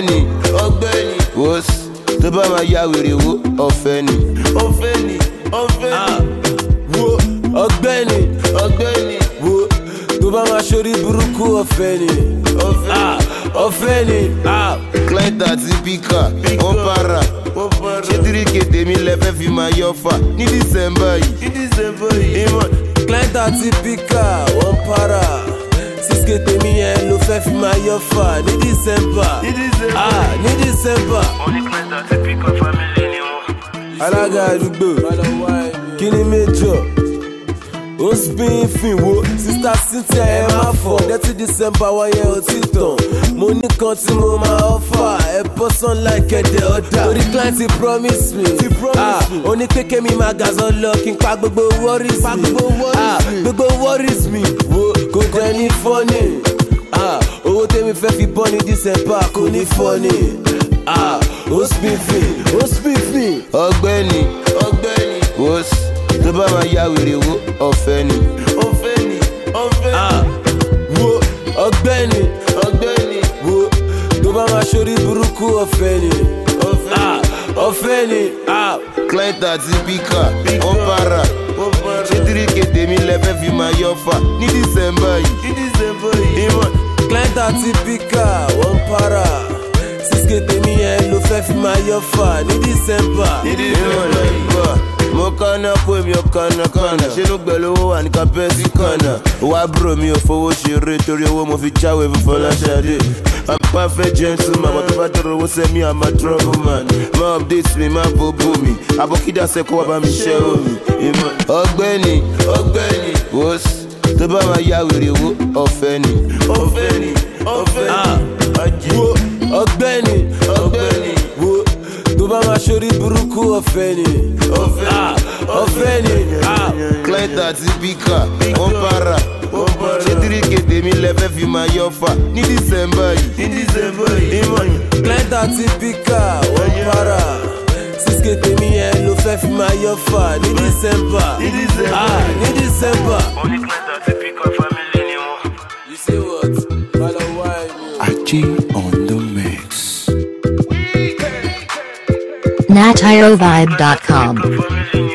ọgbẹ́ni ọgbẹ́ni wos tó bá máa ya wèrè wo ọ̀fẹ́ ni. ọ̀fẹ́ ni ọ̀fẹ́ ni wo ọgbẹ́ni ọgbẹ́ni wo tó bá máa ṣorí burúkú ọ̀fẹ́ ni ọ̀fẹ́ Ah, ọ̀fẹ́ ni ah. client àti pika wọ́n para wọ́n fara ṣé tíríkì tèmi lẹ́fẹ́ fi máa yọ fà ní dísẹ́mbà yìí. ní dísẹ́mbà yìí ìmọ̀ client àti pika wọ́n para sísè tèmi yẹn ló fẹ́ fi máa yọ fà ní december ní dísẹ́mbà ah ní december Oníkẹ́ta ti píkọ̀ fámílì ni wọ́n. alága àdúgbò kí ni méjọ ó ń spin fin wo sista cynthia ẹ má fọ dẹ́tí december wáyé ọtí tàn mo ní kan tí mo máa ọ́fà ẹ bọ́ sunlight kẹ̀dẹ̀ ọ̀dà torí client ti promise me ah ó ní kékeré mi máa gàzọ́ lọ kí n pa gbogbo worries mi ah gbogbo worries mi wo kò jẹ́ ní fọ́nì ah owó tèmi fẹ́ fi bọ́ ní december kò ní fọ́nì ah ó spin fin ó spin fin. ọgbẹ́ni ọgbẹ́ni wos tó bá máa ya wèrè wo ọ̀fẹ́ ni. ọ̀fẹ́ ni ọ̀fẹ́ ni Ah, wo ọgbẹ́ni ọgbẹ́ni wo tó bá máa ṣorí burúkú ọ̀fẹ́ ni ọ̀fẹ́ Ah, ọ̀fẹ́ ni ah, client àti pika wọ́n para wọ́n fara ṣé tíríkì tèmi lẹ́fẹ́ fi máa yọ fà ní dísẹ́mbà yìí. ní dísẹ́mbà yìí ìmọ̀ client àti pika wọ́n para sísè tèmi yẹn ló fẹ́ fi máa yọ fà ní december. ní ìmọ̀ dísẹ́mbà náà yìí gbọ́ mo kánná kó èmi ò kánná kánná ṣínú gbẹ̀lú owó wà ní kápẹ́sì kánná wá búrò mi ò fowó ṣeré torí owó mo fi jáwé fún fọláṣadé I'm perfect gentleman but tó bá dọ̀rọ̀ owó sẹ́mi I'm a trouble man má update mi má bóbó mi àbọ̀kídà sẹ́kọ̀ wá bá mi ṣẹ́ omi ìmọ̀ ọgbẹ́ni ọgbẹ́ni wos tó bá máa ya wèrè wo ọ̀fẹ́ ni. ọ̀fẹ́ ni ọ̀fẹ́ Ah, ni ajé wo ọgbẹ́ni ọgbẹ́ni wo tó bá máa ṣorí burúkú ọ̀fẹ́ ni ọ̀fẹ́ Ah, ọ̀fẹ́ ni ah. client àti pika wọ́n para wọ́n fara ṣé tíríkì tèmi lẹ́fẹ́ fi máa yọ fà ní dísẹ́mbà yìí. ní dísẹ́mbà yìí ìmọ̀ client àti pika wọ́n para sísè tèmi yẹn ló fẹ́ fi máa yọ fà ní december ní dísẹ́mbà ah ní december. Oníkẹ́ta ti píkọ̀ fámílì ni wọ́n. you say what? Follow why me. Achi on the mix. natirovibe.com. Fámílì ni